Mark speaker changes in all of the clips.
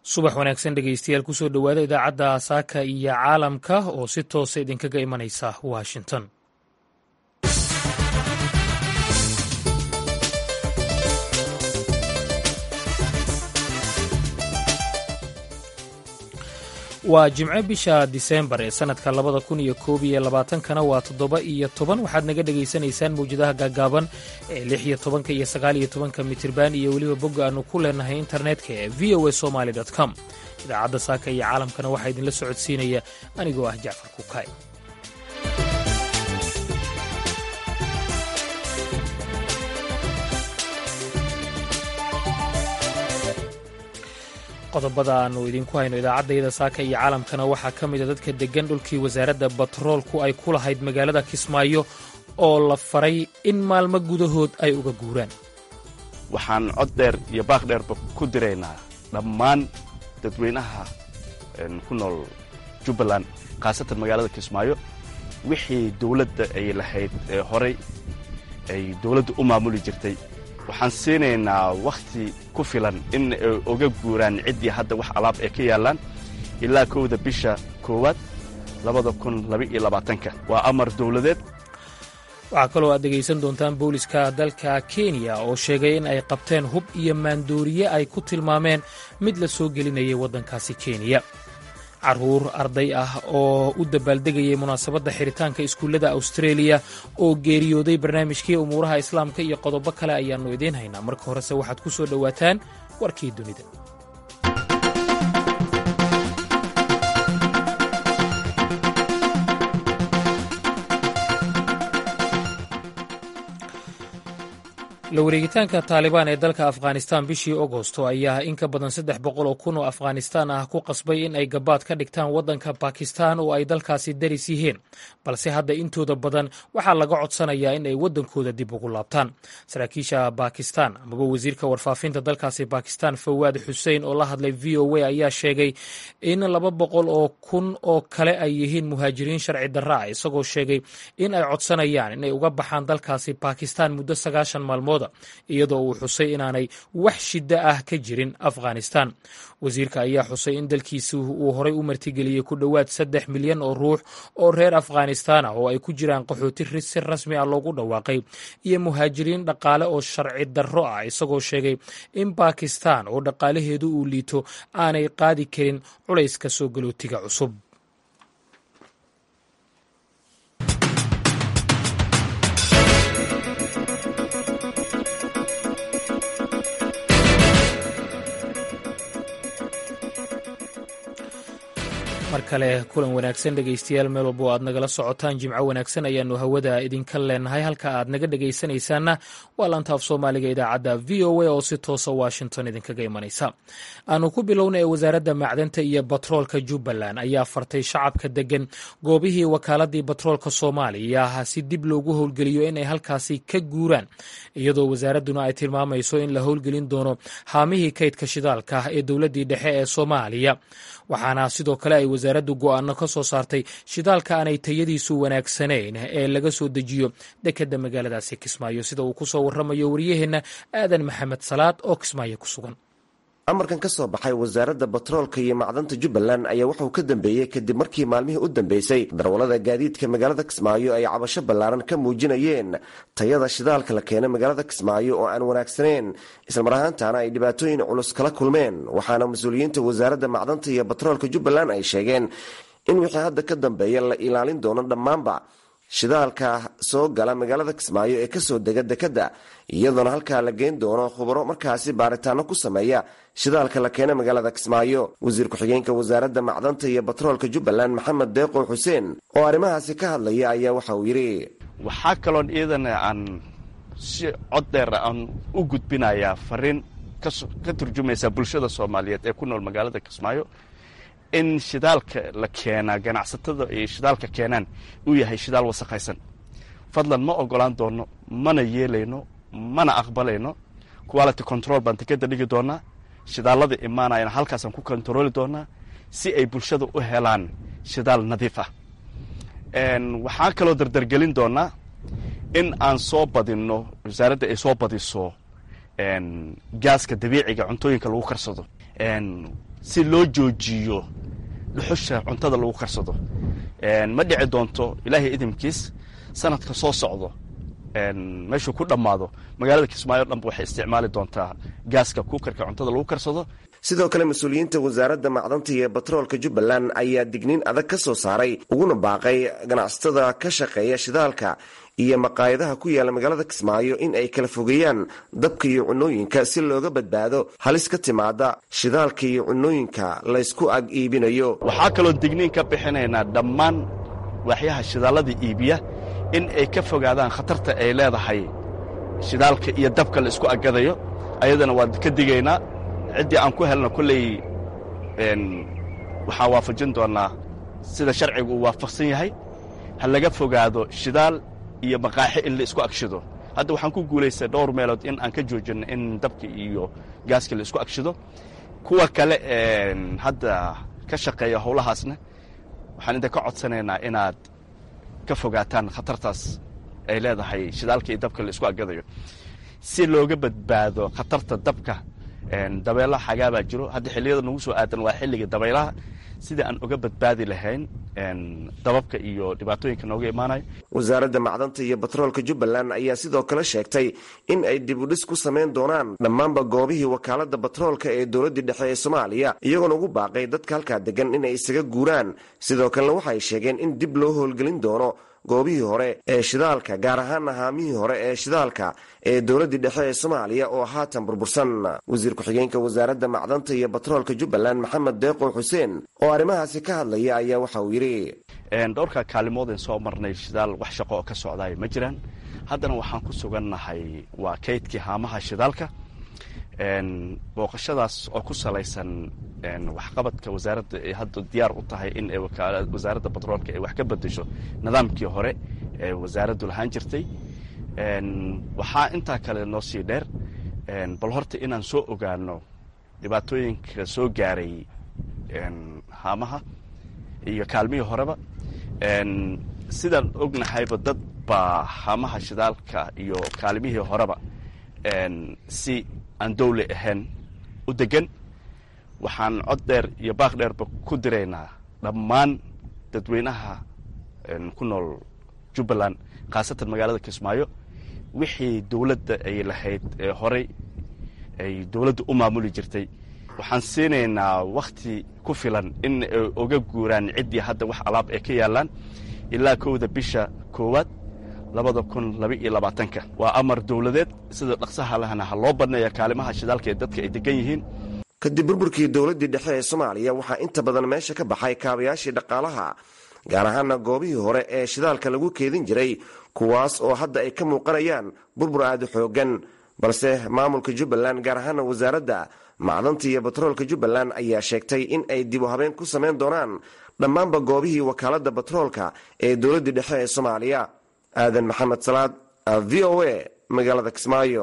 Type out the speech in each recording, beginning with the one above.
Speaker 1: subax wanaagsan dhegeystayaal kusoo dhowaada idaacadda saaka iyo caalamka oo si toosa idinkaga imanaysa washington waa jimco bisha diseembar ee sannadka labada kun iyo koob iyo labaatankana waa toddoba iyo toban waxaad naga dhegaysanaysaan mawjadaha gaagaaban ee lix iyo tobanka iyo sagaal iyo tobanka mitirban iyo weliba bogga aanu ku leenahay internetka ee v o a somaly com idaacadda saaka iyo caalamkana waxaa idinla socodsiinaya anigoo ah jacfar kukaay qodobada aanu idinku hayno idaacaddayada saaka iyo caalamkana waxaa ka mida dadka deggan dhulkii wasaaradda batroolku ay ku lahayd magaalada kismaayo oo la faray in maalmo gudahood ay uga guuraan
Speaker 2: waxaan cod dheer iyo baaq dheerba ku diraynaa dhammaan dadweynaha ku nool jubbaland khaasatan magaalada kismaayo wixii dawladda ay lahayd ee horay ay dawladda u maamuli jirtay waxaan siinaynaa wakhti ku filan in ay uga guuraan ciddii hadda wax alaab ay ka yaallaan ilaa kowda bisha koowaad labada kun labaiyo labaatanka waa amar dawladeed
Speaker 1: waxaa kaloo aad dhegaysan doontaan booliska dalka kenya oo sheegay in ay qabteen hub iyo maandooriye ay ku tilmaameen mid la soo gelinayay waddankaasi kenya caruur arday ah oo u dabaaldegayay munaasabadda xiritaanka iskuullada austareeliya oo geeriyooday barnaamijkii umuuraha islaamka iyo qodobo kale ayaannu idiin haynaa marka horese waxaad ku soo dhowaataan warkii dunida la wareegitaanka taalibaan ee dalka afghanistan bishii agosto ayaa in ka badan saddex boqol oo kun oo afghanistaan ah ku qasbay in ay gabaad ka dhigtaan waddanka bakistan oo ay dalkaasi daris yihiin balse hadda intooda badan waxaa laga codsanayaa in ay waddankooda dib ugu laabtaan saraakiisha bakistan amaba wasiirka warfaafinta dalkaasi bakistan fawaad xuseen oo la hadlay v o a ayaa sheegay in laba boqol oo kun oo kale ay yihiin muhaajiriin sharci darra ah isagoo sheegay in ay codsanayaan inay uga baxaan dalkaasi bakistan muddo sagaashan maalmood iyadoo uu xusay inaanay wax shiddo ah ka jirin afghanistan wasiirka ayaa xusay in dalkiisi uu horay u martigeliyey ku dhowaad saddex milyan oo ruux oo reer afghanistan ah oo ay ku jiraan qaxooti si rasmi ah loogu dhawaaqay iyo muhaajiriin dhaqaale oo sharci darro ah isagoo sheegay in bakistan oo dhaqaalaheedu uu liito aanay qaadi karin culayska soo galootiga cusub mar kale kulan wanaagsan dhegaystayaal meel walba oo aad nagala socotaan jimco wanaagsan ayaanu hawada idinka leenahay halka aad naga dhegaysanaysaanna waa laanta af soomaaliga idaacadda v o a oo si toosa washington idinkaga imanaysa aanu ku bilowna ee wasaaradda macdanta iyo batroolka jubbaland ayaa fartay shacabka degan goobihii wakaaladii batroolka soomaaliya si dib loogu howlgeliyo inay halkaasi ka guuraan iyadoo wasaaradduna ay tilmaamayso in la howlgelin doono haamihii kaydka shidaalka ee dowladdii dhexe ee soomaaliya waxaana sidoo kale ay wasaaraddu go'aano ka soo saartay shidaalka aanay tayadiisu wanaagsanayn ee laga soo dejiyo dekedda magaaladaasi kismaayo sida uu ku soo warramayo waryaheenna aadan maxamed salaad oo kismaayo ku sugan
Speaker 3: amarkan ka soo baxay wasaaradda batroolka iyo macdanta jubbaland ayaa wuxuu ka dambeeyey kadib markii maalmihii u dambeysay darwallada gaadiidka magaalada kismaayo ay cabasho ballaaran ka muujinayeen tayada shidaalka la keena magaalada kismaayo oo aan wanaagsanayn islamar ahaantaana ay dhibaatooyin culus kala kulmeen waxaana mas-uuliyiinta wasaaradda macdanta iyo batroolka jubbaland ay sheegeen in wixii hadda ka dambeeya la ilaalin doono dhammaanba shidaalka soo gala magaalada kismaayo ee kasoo dega dekedda iyadoona halkaa la geyn doono khubaro markaasi baaritaano ku sameeya shidaalka la keena magaalada kismaayo wasiir ku-xigeenka wasaaradda macdanta iyo batroolka jubbaland maxamed deeqo xuseen oo arrimahaasi ka hadlaya ayaa waxa uu yidhi
Speaker 2: waxaa kaloon iyadana aan si cod dheer aan u gudbinayaa fariin ka turjumaysa bulshada soomaaliyeed ee ku nool magaalada kismaayo in shidaalka la keenaa ganacsatada ay shidaalka keenaan uu yahay shidaal wasakhaysan fadlan ma ogolaan doono mana yeelayno mana aqbalayno quality control baan tikada dhigi doonaa shidaalada imaanayana halkaasaan ku kontarooli doonaa si ay bulshada u helaan shidaal nadiif ah waxaan kaloo dardargelin doonaa in aan soo badinno wasaaradda ay soo badiso gaaska dabiiciga cuntooyinka lagu karsado si loo joojiyo dhuxusha cuntada lagu karsado ma dhici doonto ilaahay idinkiis sanadka soo socdo meeshuu ku dhammaado magaalada kismaayo o dhanba waxay isticmaali doontaa gaaska kuukarka cuntada lagu karsado
Speaker 3: sidoo kale mas-uuliyiinta wasaaradda macdanta iyo batroolka jubbaland ayaa digniin adag ka soo saaray uguna baaqay ganacsatada ka shaqeeya shidaalka iyo maqaayadaha ku yaala magaalada kismaayo in ay kala fogeeyaan dabka iyo cunooyinka si looga badbaado halis ka timaada shidaalka iyo cunooyinka laysku ag iibinayo
Speaker 2: waxaa kaloo digniin ka bixinaynaa dhammaan waaxyaha shidaalada iibiya in ay ka fogaadaan khatarta ay leedahay shidaalka iyo dabka la isku agadayo ayadana waan ka digaynaa ciddii aan ku helno kolley waxaan waafajin doonnaa sida sharcigu uu waafaqsan yahay ha laga fogaado shidaal iyo maqaaxi in la isku agshido hadda waxaan ku guulaystay dhowr meelood in aan ka joojinno in dabka iyo gaaska la isku agshido kuwa kale hadda ka shaqeeya howlahaasna waxaan idinka codsanaynaa inaad ka fogaataan khatartaas ay leedahay shidaalka iyo dabka la isku agadayo si looga badbaado khatarta dabka dabeelaha xagaabaa jiro hadda xilliyada nagu soo aadan waa xilliga dabaylaha sida aan uga badbaadi lahayn dababka iyo dhibaatooyinka nooga imaanayo
Speaker 3: wasaaradda macdanta iyo batroolka jubbaland ayaa sidoo kale sheegtay in ay dibudhis ku samayn doonaan dhammaanba goobihii wakaalada batroolka ee dowladdii dhexe ee soomaaliya iyagoona ugu baaqay dadka halkaa degan inay isaga guuraan sidoo kalena waxaay sheegeen in dib loo howlgelin doono goobihii hore ee shidaalka gaar ahaana haamihii hore ee shidaalka ee dowladdii dhexe ee soomaaliya oo haatan burbursan wasiir ku-xigeenka wasaaradda macdanta iyo batroolka jubbaland maxamed deeqo xuseen oo arrimahaasi ka hadlaya ayaa waxa uu yidhi
Speaker 2: dhowrka kaalimoodeen soo marnay shidaal wax shaqo oo ka socdaay ma jiraan haddana waxaan ku sugannahay waa kaydkii haamaha shidaalka booqashadaas oo ku salaysan waxqabadka wasaaradda ay hadda diyaar u tahay in wasaaradda batroolka ay wax ka bedesho nidaamkii hore ee wasaaraddu lahaan jirtay waxaa intaa kale noo sii dheer bal horta inaan soo ogaano dhibaatooyinka soo gaaray haamaha iyo kaalmihii horeba sidaan ognahayba dad baa haamaha shidaalka iyo kaalmihii horeba si aan dowle ahayn u degan waxaan cod dheer iyo baaq dheerba ku diraynaa dhammaan dadweynaha ku nool jubbaland khaasatan magaalada kismaayo wixii dowladda ay lahayd ee horey ay dowladda u maamuli jirtay waxaan siinaynaa wakhti ku filan in ay uga guuraan ciddii hadda wax alaab ay ka yaallaan ilaa kowda bisha koowaad labada kun laba iyo labaatanka waa amar dowladeed sida dhaqsaha lehna ha loo banneeya kaalimaha shidaalka ee dadka ay degan yihiin
Speaker 3: kadib burburkii dowladdii dhexe ee soomaaliya waxaa inta badan meesha ka baxay kaabayaashii dhaqaalaha gaar ahaana goobihii hore ee shidaalka lagu keedin jiray kuwaas oo hadda ay ka muuqanayaan burbur aada xooggan balse maamulka jubbaland gaar ahaana wasaaradda macdanta iyo batroolka jubbaland ayaa sheegtay in ay dib u habeen ku samayn doonaan dhammaanba goobihii wakaaladda batroolka ee dowladdii dhexe ee soomaaliya aadan maxamed salaad v o a magaalada kismaayo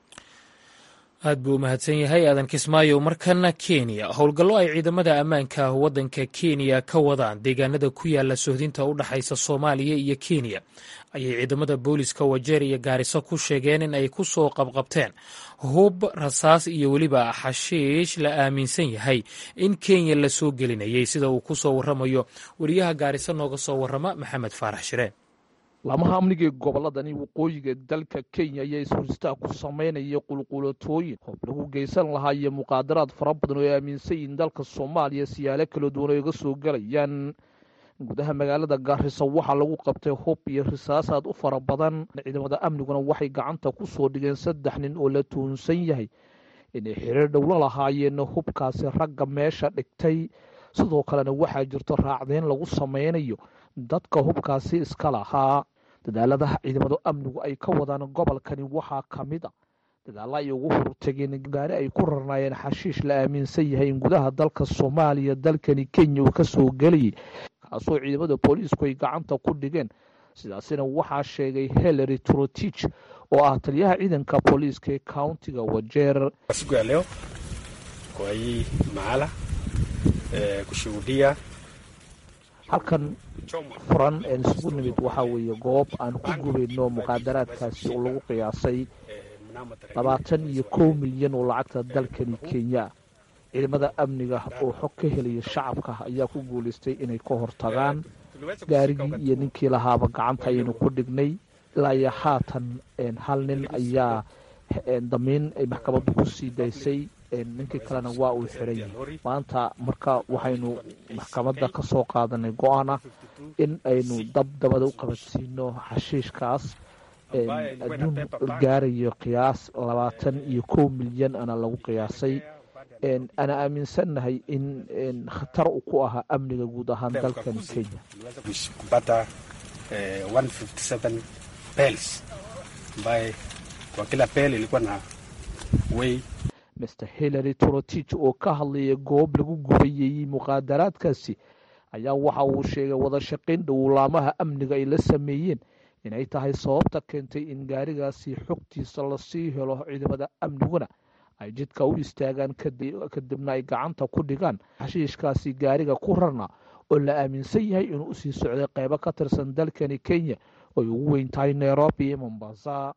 Speaker 1: aad buu u mahadsan yahay aadan kismaayo markana kenya howlgallo ay ciidamada ammaanka waddanka kenya ka wadaan deegaanada ku yaala sohdinta u dhexaysa soomaaliya iyo kenya ayay ciidamada booliska wajeer iyo gaariso ku sheegeen in ay ku soo qabqabteen hub rasaas iyo weliba xashiish la aaminsan yahay in kenya la soo gelinayay sida uu ku soo warramayo wariyaha gaariso nooga soo warrama maxamed faarax shireen
Speaker 4: laamaha amniga ee gobolladani waqooyiga dalka kenya ayaa is-horistaa ku samaynaya qulqulatooyin hoob lagu geysan lahaa iyo muqaadaraad fara badan oo ay aaminsan yihiin dalka soomaaliya siyaalo kala duwan oo iga soo galayaan gudaha magaalada gaariso waxaa lagu qabtay hub iyo risaasaad u fara badan ciidamada amniguna waxay gacanta ku soo dhigeen saddex nin oo la tuunsan yahay inay xiriir dhowlo lahaayeen hubkaasi ragga meesha dhigtay sidoo kalena waxaa jirto raacdeyn lagu sameynayo dadka hubkaasi iska lahaa dadaaladaha ciidamada amnigu ay ka wadaan gobolkani waxaa ka mid a dadaalla ay ugu hortageen gaari ay ku rarnaayeen xashiish la aaminsan yahay in gudaha dalka soomaaliya dalkani kenya uu ka soo gelayay kaasoo ciidamada booliisku ay gacanta ku dhigeen sidaasina waxaa sheegay hillary trotich oo ah taliyaha ciidanka booliiska ee countiga wajeer
Speaker 5: siku ya leo kwa hii mahala eh, kushuhudia
Speaker 4: halkan furan een isugu nimid waxaa weeye goob aan ku gubayno muqaadaraadkaasi oo lagu qiyaasay labaatan iyo kow milyan oo lacagta dalkani kenya ciidamada amniga oo xog ka helaya shacabka ayaa ku guulaystay inay ka hortagaan gaarigii iyo ninkii lahaaba gacanta ayaynu ku dhignay ilaa iyo haatan hal nin ayaa damiin ay maxkamaddu ku sii daysay ninkii kalena waa uu xiran yahay maanta marka waxaynu maxkamadda ka soo qaadanay go-aan ah in aynu dab dabada u qabadsiino xashiishkaas adduun gaarayo qiyaas labaatan iyo kow milyan ana lagu qiyaasay ana aaminsannahay in khatar u ku ahaa amniga guud ahaan dalkan kenya mr hillary torotich oo ka hadlaya goob lagu gubayeyey muqaadaraadkaasi ayaa waxa uu sheegay wada shaqayn dhowlaamaha amniga ay la sameeyeen inay tahay sababta keentay in gaarigaasi xogtiisa lasii helo ciidamada amniguna ay jidka u istaagaan kadibna ay gacanta ku dhigaan xashiishkaasi gaariga ku rarna oo la aaminsan yahay inuu usii socday qeybo ka tirsan dalkani kenya ooy ugu weyn tahay nairobi iyo mombasa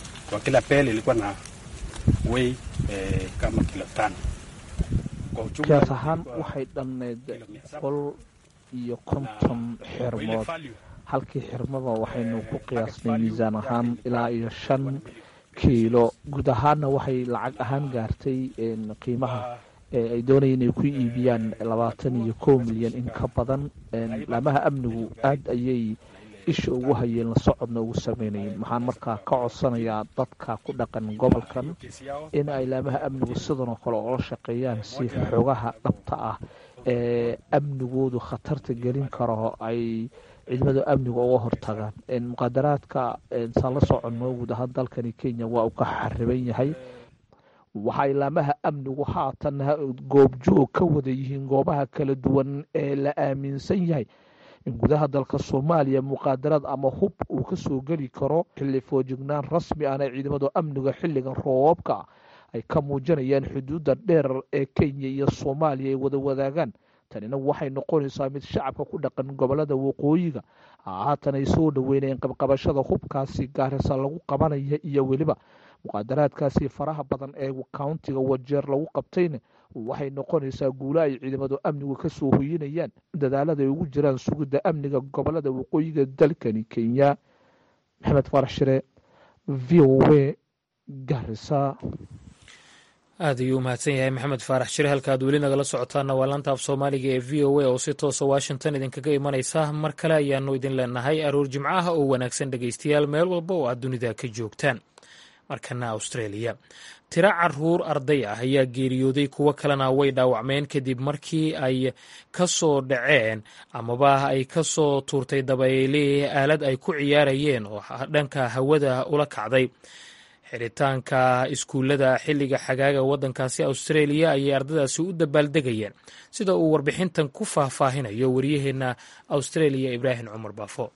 Speaker 4: kiyaas ahaan waxay dhanneyd boqol iyo konton xirmood halkii xirmada waxaynu ku qiyaasnay miisaan ahaan ilaa iyo shan kiilo guud ahaanna waxay lacag ahaan gaartay qiimaha ay doonayeen inay ku iibiyaan labaatan iyo kow milyan in ka badan laamaha amnigu aad ayay isha ugu hayeen la socodna ugu sameynayeen waxaan markaa ka codsanayaa dadka ku dhaqan gobolkan in ay laamaha amnigu sidanoo kale oola shaqeeyaan si xogaha dhabta ah ee amnigoodu khatarta gelin karo ay ciidamada amniga uga hortagaan muqaadaraadka saan la soconno guud ahaan dalkani kenya waa uu ka xariban yahay waxay laamaha amnigu haatan goobjoog ka wada yihiin goobaha kala duwan ee la aaminsan yahay in gudaha dalka soomaaliya muqaadaraad ama hub uu ka soo geli karo xilli foojignaan rasmi ahna ciidamada amniga xilligan roobabka ay ka muujinayaan xuduudda dheer ee kenya iyo soomaaliya ay wada wadaagaan tanina waxay noqonaysaa mid shacabka ku dhaqan gobolada waqooyiga haatan ay soo dhaweynayeen qabqabashada hubkaasi gaarisa lagu qabanaya iyo weliba muqaadaraadkaasi faraha badan ee countiga wajeer lagu qabtayna waxay noqonaysaa guulo ay ciidamadu amnigu ka soo hoyinayaan dadaalada ay ugu jiraan sugidda amniga gobolada waqooyiga dalkani kenya maxamed farax shire v o a garisa
Speaker 1: aad ayuu u mahadsan yahay maxamed faarax shire halka aad weli nagala socotaana waa laanta af soomaaliga ee v o a oo si toosa washington idinkaga imanaysa mar kale ayaanu idin leenahay aroor jimcaha oo wanaagsan dhegaystayaal meel walba oo aad dunida ka joogtaan markana australia tiro caruur arday ah ayaa geeriyooday kuwo kalena way dhaawacmeen kadib markii ay ka soo dhaceen amaba ay ka soo tuurtay dabayli aalad ay ku ciyaarayeen oo dhanka hawada ula kacday xiritaanka iskuullada xilliga xagaaga waddankaasi australia ayay ardadaasi u dabaaldegayeen sida uu warbixintan ku faahfaahinayo waryaheena australia ibraahim cumar baafo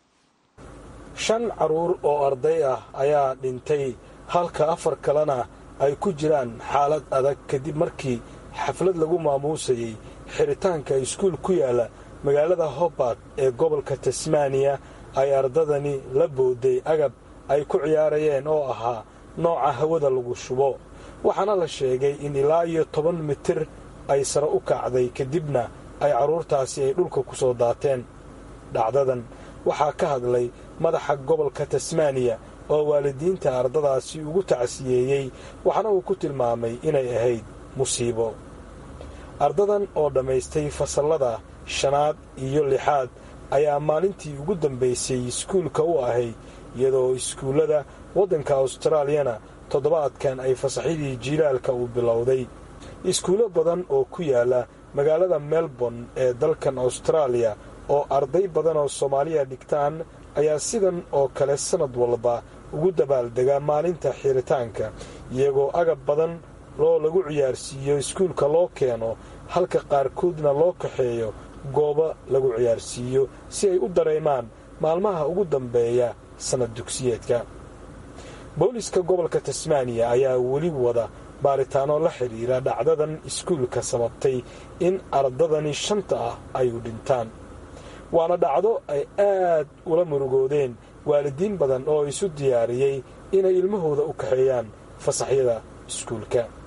Speaker 6: shan caruur oo arday ah ayaa dhintay halka afar kalena ay ku jiraan xaalad adag kadib markii xaflad lagu maamuusayey xiritaanka iskuul ku yaala magaalada hobart ee gobolka tasmaniya ay ardadani la booday agab ay ku ciyaarayeen oo ahaa nooca hawada lagu shubo waxaana la sheegay in ilaa iyo toban mitir ay sare u kacday kadibna ay carruurtaasi ay dhulka ku soo daateen dhacdadan waxaa ka hadlay madaxa gobolka tasmaniya oo waalidiinta ardadaasi ugu tacsiyeeyey waxaana uu ku tilmaamay inay ahayd musiibo ardadan oo dhammaystay fasallada shanaad iyo lixaad ayaa maalintii ugu dambaysay iskuulka u ahay iyadoo iskuullada waddanka austraaliyana toddobaadkan ay fasaxidii jiilaalka uu bilowday iskuullo badan oo ku yaala magaalada melbourne ee dalkan austraaliya oo arday badan oo soomaaliya dhigtaan ayaa sidan oo kale sannad walba ugu dabaaldega maalinta xiritaanka iyagoo agab badan loo lagu ciyaarsiiyo iskuulka loo keeno halka qaarkoodna loo kaxeeyo goobo lagu ciyaarsiiyo si ay u dareemaan maalmaha ugu dambeeya sannad dugsiyeedka booliska gobolka tasmaniya ayaa weli wada baaritaano la xidhiira dhacdadan iskuulka sababtay in ardadani shanta ah ay u dhintaan waana dhacdo ay aad ula murugoodeen waalidiin badan oo isu diyaariyey inay ilmahooda u kaxeeyaan fasaxyada iskuulka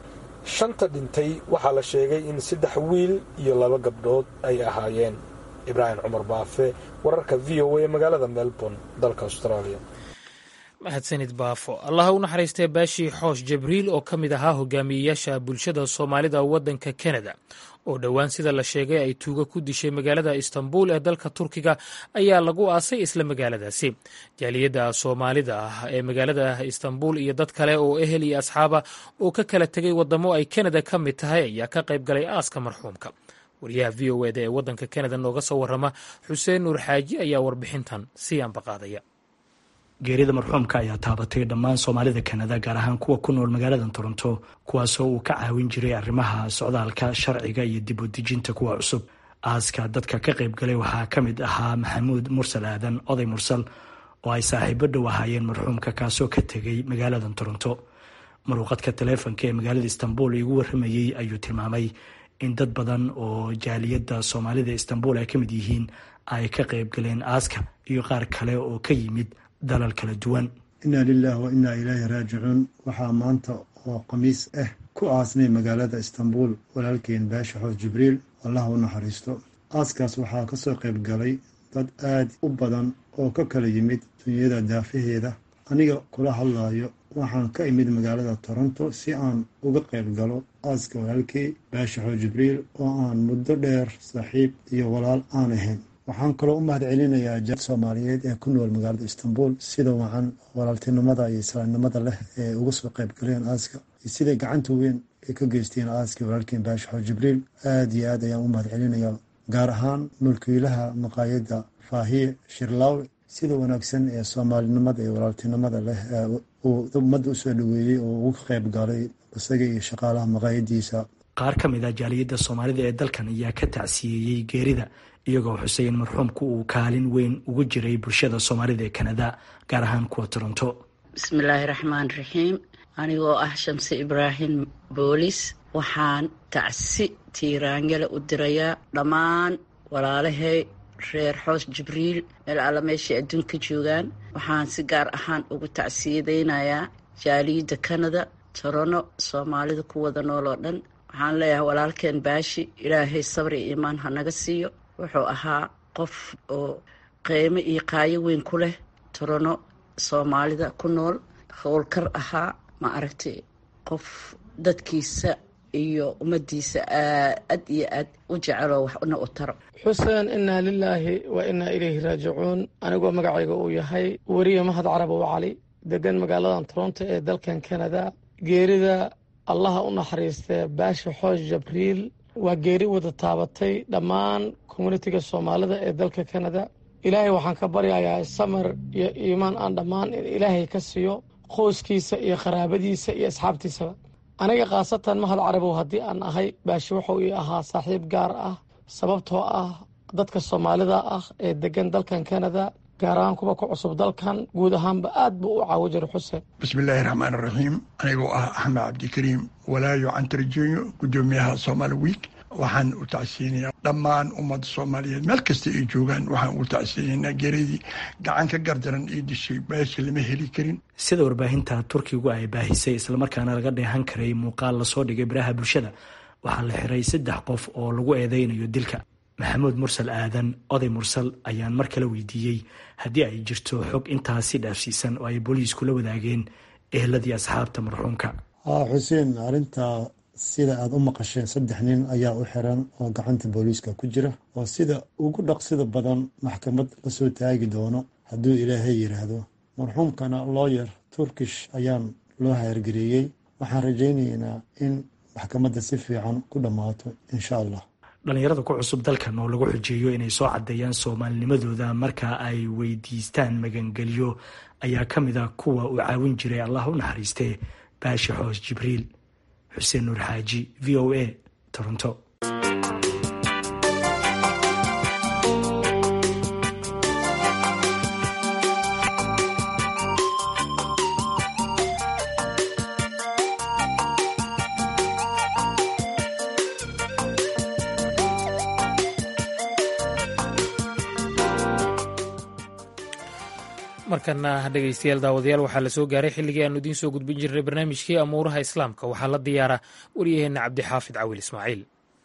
Speaker 6: shanta dhintay waxaa la sheegay in saddex wiil iyo laba gabdhood ay ahaayeen ibraahim cumar baafe wararka v o a magaalada melbourne dalka australia
Speaker 1: mahadsanid baafo allaha u naxariistee baashii xoosh jabriil oo ka mid ahaa hogaamiyeyaasha bulshada soomaalida waddanka kanada oo dhowaan sida la sheegay ay tuuga ku dishay magaalada istanbul ee dalka turkiga ayaa lagu aasay isla magaaladaasi jaaliyadda soomaalida ah ee magaalada istanbul iyo dad kale oo ehel iyo asxaaba oo ka kala tegay waddamo ay kanada ka mid tahay ayaa ka qayb galay aaska marxuumka wariyaha v o eda ee waddanka kanada nooga soo warrama xuseen nuur xaaji ayaa warbixintan sii ambaqaadaya
Speaker 7: geerida marxuumka ayaa taabatay dhammaan soomaalida kanada gaar ahaan kuwa ku nool magaalada toronto kuwaasoo uu ka caawin jiray arrimaha socdaalka sharciga iyo dib u dejinta kuwa cusub aaska dadka ka qayb galay waxaa ka mid ahaa maxamuud mursal aadan oday mursal oo ay saaxiibo dhow ahaayeen marxuumka kaasoo ka tegay magaalada toronto maruuqadka taleefonka ee magaalada istanbul igu warramayey ayuu tilmaamay in dad badan oo jaaliyadda soomaalida istanbul ay ka mid yihiin ay ka qayb galeen aaska iyo qaar kale oo ka yimid dalal kala duwan
Speaker 8: inaa lilahi wa inaa ilaahi raajicuun waxaa maanta oo khamiis ah ku aasnay magaalada istanbul walaalkeen baasha xoos jibriil allah u naxariisto aaskaas waxaa kasoo qayb galay dad aad u badan oo ka kala yimid dunyada daafaheeda aniga kula hadlayo waxaan ka imid magaalada toronto si aan uga qayb galo aaska walaalkey baasha xoos jibriil oo aan muddo dheer saaxiib iyo walaal aan ahayn waxaan kaloo u mahad celinayaa jaaliyadda soomaaliyeed ee ku nool magaalada istanbul sida wacan walaaltinimada iyo islaamnimada leh ee uga soo qayb galeen aaska iyo siday gacanta weyn ay ka geysteen aaskii walaalkeen baasha xoos jibriil aada iyo aad ayaan u mahad celinayaa gaar ahaan mulkiilaha maqaayadda faahiye shirlaawe sida wanaagsan ee soomaalinimada iyo walaaltinimada leh uu ummadda usoo dhaweeyey oo uga qayb galay isaga iyo shaqaalaha maqaayadiisa
Speaker 7: qaar ka mid a jaaliyadda soomaalida ee dalkan ayaa ka tacsiyeeyey geerida iyagoo xuseyn marxuumku uu kaalin weyn ugu jiray bulshada soomaalida ee kanada gaar ahaan kuwa toronto
Speaker 9: bismillaahi raxmaan raxiim anigoo ah shamse ibraahim boolis waxaan tacsi tiiraangale u dirayaa dhammaan walaalahay reer xoos jibriil meel alla meeshay adduunka joogaan waxaan si gaar ahaan ugu tacsiyadaynayaa jaaliyadda kanada torono soomaalida ku wada nool oo dhan waxaan leeyahay walaalkeen baashi ilaahay sabri iyo iimaan ha naga siiyo wuxuu ahaa qof oo qiimo iyo qaayo weyn ku leh torono soomaalida ku nool howlkar ahaa ma aragtay qof dadkiisa iyo ummadiisa aad iyo aad u jeceloo waxna u taro
Speaker 10: xuseen innaa lilaahi wa innaa ilayhi raajicuun anigoo magacayga uu yahay weriye mahad carabow cali degan magaaladan toronto ee dalkan kanada geerida allaha u naxariistee baasha xoos jabriil waa geeri wada taabatay dhammaan communitiga soomaalida ee dalka kanada ilaahay waxaan ka baryayaa samar iyo iimaan aan dhammaan in ilaahay ka siiyo qoyskiisa iyo qaraabadiisa iyo asxaabtiisaba aniga khaasatan mahad carabow haddii aan ahay baashi wuxuu ii ahaa saaxiib gaar ah sababtoo ah dadka soomaalida ah ee degan dalkan kanada gaar ahaan kuwa ku cusub dalkan guud ahaanba aad buu u caawi jiray xuseen
Speaker 11: bismillaahi raxmaan raxiim anigoo ah axmed cabdikariim walaayo cantarjeeyo guddoomiyaha somaali wiik waxaan u tacsiyeynayaa dhammaan ummadda soomaaliyeed meel kasta ay joogaan waxaan u tacsiyeynaynaa geeradii gacan ka gardaran io dishay baashi lama heli karin
Speaker 7: sida warbaahinta turkigu ay baahisay islamarkaana laga dheehan karay muuqaal lasoo dhigay baraha bulshada waxaa la xiray saddex qof oo lagu eedeynayo dilka maxamuud mursal aadan oday mursal ayaan mar kale weydiiyey haddii ay jirto xog intaasi dhaafsiisan oo ay booliisku la wadaageen eheladii asxaabta marxuumka
Speaker 8: haa xuseen arrintaa sida aada u maqasheen saddex nin ayaa u xiran oo gacanta booliiska ku jira oo sida ugu dhaqsida badan maxkamad lasoo taagi doono hadduu ilaahay yidhaahdo marxuumkana looyer turkish ayaan loo haargareeyey waxaan rajaynaynaa in maxkamadda si fiican ku dhammaato insha allah
Speaker 7: dhallinyarada ku cusub dalkan oo lagu xujeeyo inay soo caddeeyaan soomaalinimadooda marka ay weydiistaan magangelyo ayaa ka mid ah kuwa uu caawin jiray allah u naxariistee baashi xoos jibriil xuseen nuur xaaji v o a toronto
Speaker 1: markana dhegaystayaal daawadayaal waxaa la soo gaaray xilligii aanu idiin soo gudbin jirnay barnaamijkii amuuraha islaamka waxaa la diyaara wariyaheenna cabdixaafid cawil ismaaciil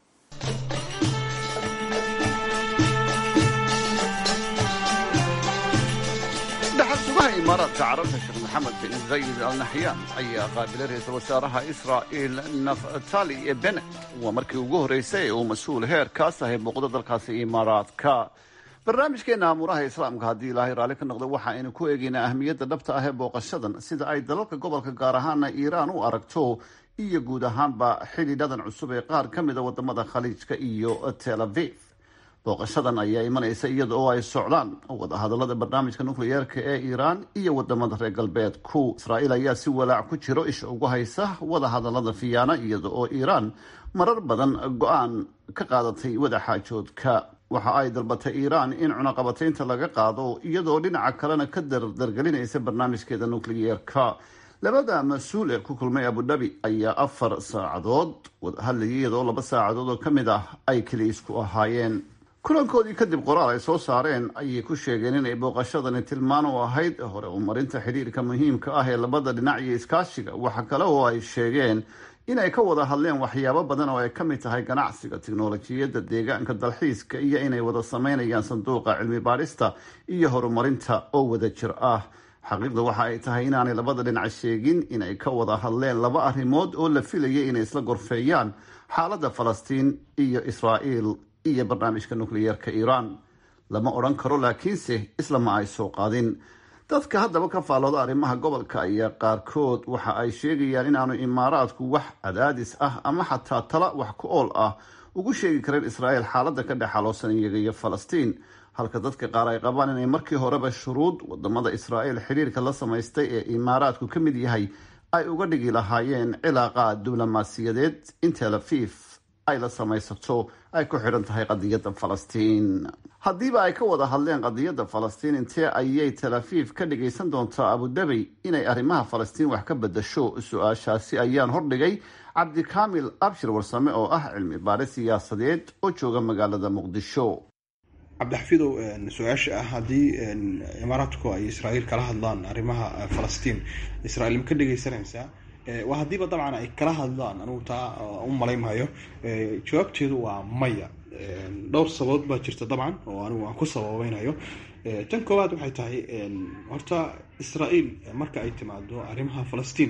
Speaker 12: dhaxalsugaha imaaraadka carabta sheekh maxamed bin zayid al naxyaan ayaa qaabilay ra-iisul wasaaraha israa'il naftali benet waa markii ugu horreysay ee uu mas-uul heerkaas ahay muuqdo dalkaasi imaaraadka barnaamijkeena amuuraha islaamka haddii ilaahay raalli ka noqdo waxa aynu ku eegaynaa ahmiyadda dhabta ah ee booqashadan sida ay dalalka gobolka gaar ahaana iiraan u aragto iyo guud ahaanba xidhiidhadan cusub ee qaar ka mida wadamada khaliijka iyo tel aviv booqashadan ayaa imanaysa iyada oo ay socdaan wadahadalada barnaamijka nukliyeerka ee iiraan iyo wadamada reer galbeedku israa'iil ayaa si walaac ku jiro isha ugu haysa wadahadalada fiyaana iyada oo iiraan marar badan go-aan ka qaadatay wadaxaajoodka waxa ay dalbatay iiraan in cunaqabataynta laga qaado iyadoo dhinaca kalena ka dardargelinaysa barnaamijkeeda nukliyeerka labada mas-uul ee ku kulmay abudhabi ayaa afar saacadood wadahadlayay iyadoo laba saacadood oo ka mid ah ay keliisku ahaayeen kulankoodii kadib qoraal ay soo saareen ayay ku sheegeen inay booqashadani tilmaan u ahayd hore umarinta xidhiirka muhiimka ah ee labada dhinac iyo iskaashiga waxa kale oo ay sheegeen inay ka wada hadleen waxyaabo badan oo ay ka mid tahay ganacsiga tiknolojiyadda deegaanka dalxiiska iyo inay wada sameynayaan sanduuqa cilmi baadhista iyo horumarinta oo wada jir ah xaqiiqda waxa ay tahay inaanay labada dhinac sheegin inay ka wada hadleen laba arrimood oo la filayay inay isla gorfeeyaan xaaladda falastiin iyo israa'iil iyo barnaamijka nukliyeerka iiraan lama odhan karo laakiinse islama ay soo qaadin dadka haddaba ka faallooda arrimaha gobolka ayaa qaarkood waxa ay sheegayaan inaanu imaaraadku wax cadaadis ah ama xataa tala wax ku ool ah ugu sheegi kareen israa'iil xaaladda ka dhex xaloosan iyaga iyo falastiin halka dadka qaar ay qabaan inay markii horeba shuruud wadamada israa'iil xidhiirka la samaystay ee imaaraadku ka mid yahay ay uga dhigi lahaayeen cilaaqa diblomaasiyadeed in tel aviv ay la samaysato ay ku xidhan tahay qadiyadda falastiin haddiiba ay ka wada hadleen qadiyadda falastiin intee ayay tel aviv ka dhagaysan doontaa abudhabi inay arrimaha falastiin wax ka bedasho su-aashaasi ayaan hordhigay cabdikaamil abshir warsame oo ah cilmi baadhi siyaasadeed oo jooga magaalada muqdisho
Speaker 13: cabdixafidow su-aasha ah haddii imaaraadku ay israa'iil kala hadlaan arrimaha falastiin israa'iil ma ka dhegaysanaysaa waa haddiiba dabcan ay kala hadlaan anugu taa u malaymhayo jawaabteedu waa maya dhowr sababood baa jirta dabcan oo anigu aan ku sababeynayo tan koowaad waxay tahay horta israa'iil marka ay timaado arrimaha falastiin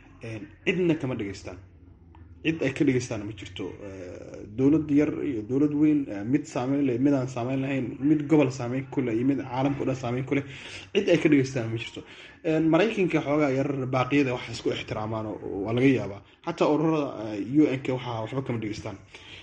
Speaker 13: cidna kama dhegaystaan cid ay ka dhegeystaan ma jirto dowlad yar iyo dowlad weyn mid saameyn leh mid aan saameyn lahayn mid gobol saameyn ku leh iyo mid caalamka o dhan saameyn ku leh cid ay ka dhegeystaan ma jirto maraykanka xoogaa yar baaqiyada waxa isku ixtiraamaan waa laga yaabaa xataa ururada u n k waxa waxba kama dhegeystaan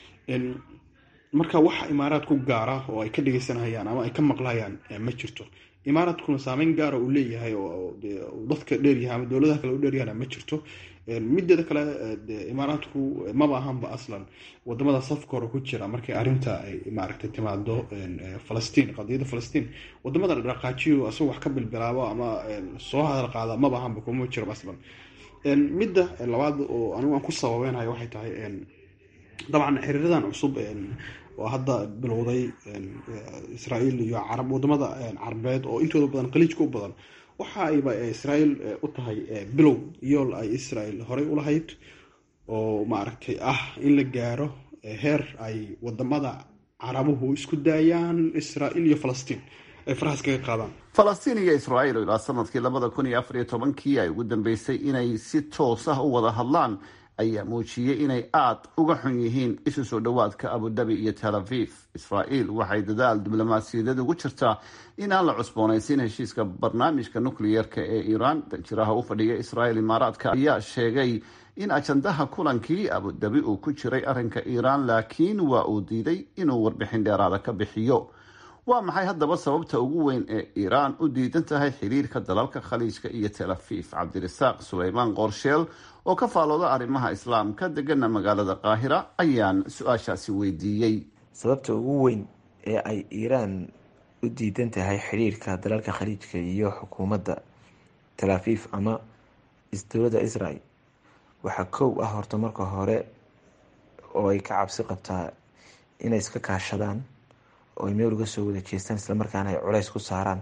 Speaker 13: marka waxa imaaraad ku gaara oo ay ka dhegeysanayaan ama ay ka maqlayaan ma jirto imaaraadkuna saameyn gaara uu leeyahay oo dadka dheeryahay ama dowladaha kale u dheeryahana ma jirto mideeda kale imaaraadku maba ahanba aslan wadamada safka hore ku jira markay arinta ay maaragtay timaado falastiin qadiyadda falastiin wadamada dhaqaajiyo asagoo wax ka bilbilaabo ama soo hadal qaada maba ahanba kuma jiro aslan midda labaad oo anigu aan ku sababeynayo waxay tahay dabcan xiriiradan cusub oo hadda bilowday israa'iil iyo carab wadamada carabeed oo intooda badan khaliijka u badan waxa ayba israa'iil u tahay bilow yool ay israa'iil horey u lahayd oo maaragtay ah in la gaaro heer ay wadamada carabuhu isku daayaan israa'iil iyo falastiin ay farahaas kaga qaadaan
Speaker 12: falastiin iyo israa'iil oo ilaa sanadkii labada kun iyo afar iyo tobankii ay ugu dambeysay inay si toos ah u wada hadlaan ayaa muujiyey inay aada uga xun yihiin isu soo dhowaadka abudhabi iyo tel aviv israa'iil waxay dadaal diblomaasiyadeed ugu jirtaa inaan la cusboonaysiin heshiiska barnaamijka nukliyeerka ee iiraan danjiraha u fadhiya israa'iil imaaraadka ayaa sheegay in ajandaha kulankii abudhabi uu ku jiray arrinka iiraan laakiin waa uu diiday inuu warbixin dheeraada ka bixiyo waa maxay haddaba sababta ugu weyn ee iiraan u diidan tahay xiriirka dalalka khaliijka iyo tel aviv cabdirasaaq suleymaan qorsheel oo ka faalooda arrimaha islaamka degana magaalada qaahira ayaan su-aashaasi weydiiyey
Speaker 14: sababta ugu weyn ee ay iiraan u diidan tahay xiriirka dalalka khaliijka iyo xukuumadda tel aviv ama dowladda israel waxaa kow ah horta marka hore oo ay ka cabsi qabtaa inay iska kaashadaan oo ay meel uga soo wada jeestaan islamarkaana ay culays ku saaraan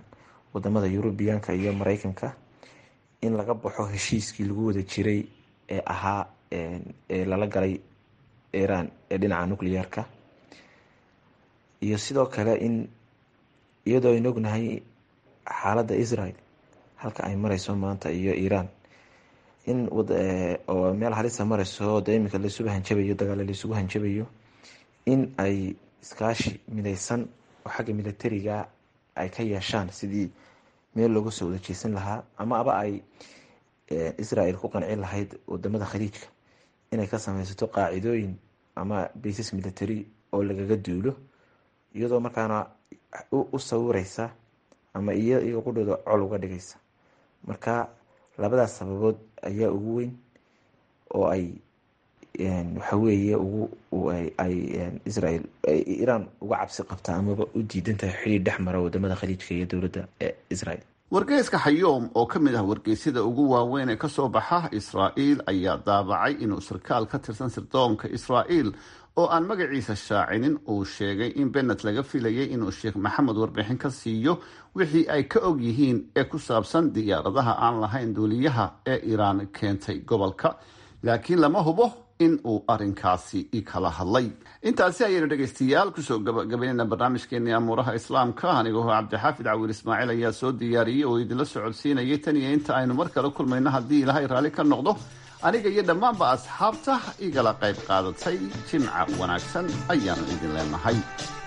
Speaker 14: wadamada yurubiyaanka iyo mareykanka in laga baxo heshiiskii lagu wada jiray ee ahaa ee lala galay iran ee dhinaca nuclearka iyo sidoo kale in iyadoo aynu ognahay xaaladda israel halka ay mareyso maanta iyo iran in oo meel halisa mareyso de iminka laisugu hanjabayo dagaalo laisugu hanjabayo in ay iskaashi mideysan oo xagga militariga ay ka yeeshaan sidii meel looga soo wada jeesan lahaa ama aba ay israel ku qancin lahayd wadamada khaliijka inay ka sameysato qaacidooyin ama baisas military oo lagaga duulo iyadoo markaana u sawireysa ama iyaga qudhooda col uga dhigaysa marka labadaas sababood ayaa ugu weyn oo ay waxaweeye ugu ay israel iran uga cabsi qabta amaba u diidan tahay xidhiir dhex mara wadamada khaliijka iyo dowladda israel
Speaker 12: wargeyska xayoom oo ka mid ah wargeysyada ugu waaweyn ee kasoo baxa israa'iil ayaa daabacay inuu sarkaal ka tirsan sirdoonka israa'iil oo aan magaciisa shaacinin uu sheegay in benet laga filayay inuu sheekh maxamed warbixin ka siiyo wixii ay ka og yihiin ee ku saabsan diyaaradaha aan lahayn duuliyaha ee iiraan keentay gobolka laakiin lama hubo in uu arinkaasi kala hadlay intaasi ayaynu dhegaystayaal kusoo gabagabaynayna barnaamijkeenii amuuraha islaamka anigoo cabdixaafid cawiil ismaaciil ayaa soo diyaariyey oo idinla socodsiinayay tan iyo inta aynu mar kale kulmayno haddii ilaahay raalli ka noqdo aniga iyo dhammaanba asxaabta igala qayb qaadatay jimca wanaagsan ayaanu idin leenahay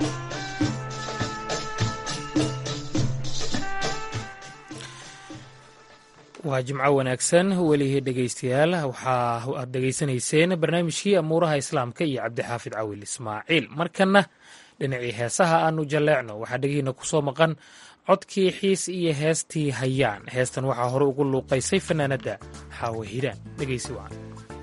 Speaker 1: waa jimco wanaagsan welihii dhegaystayaal waxaa aad dhegaysanayseen barnaamijkii amuuraha islaamka iyo cabdixaafid cawil ismaaciil markanna dhinacii heesaha aanu jalleecno waxaa dhegihiina ku soo maqan codkii xiis iyo heestii hayaan heestan waxaa hore ugu luuqaysay fanaanadda xaawo hiraan dhegaysi wacan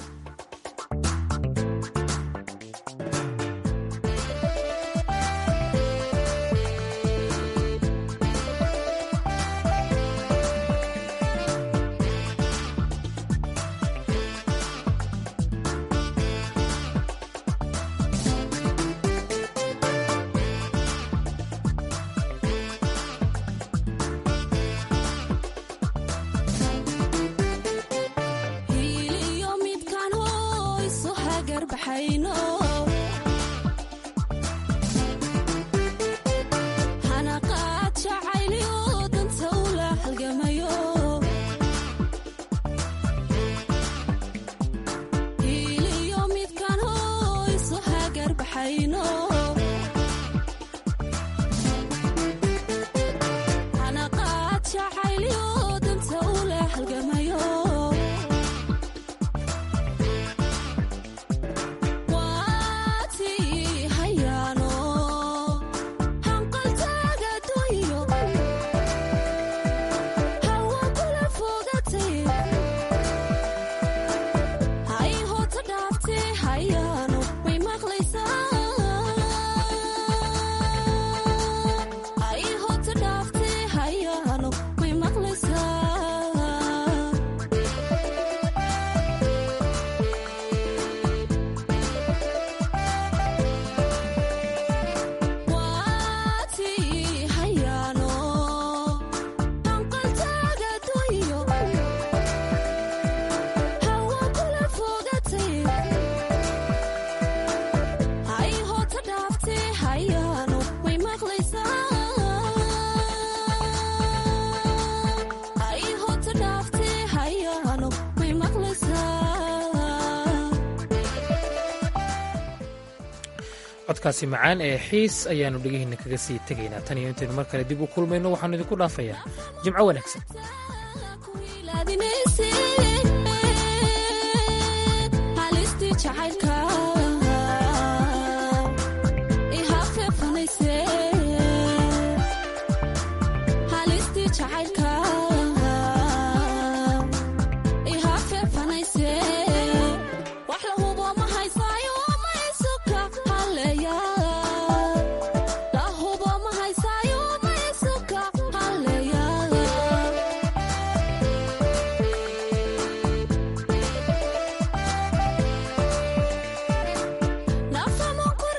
Speaker 1: codkaasi macaan ee xiis ayaannu dhegihiinna kaga sii tegaynaa tan iyo intaynu mar kale dib u kulmayno waxaannu idinku dhaafayaa jimco wanaagsan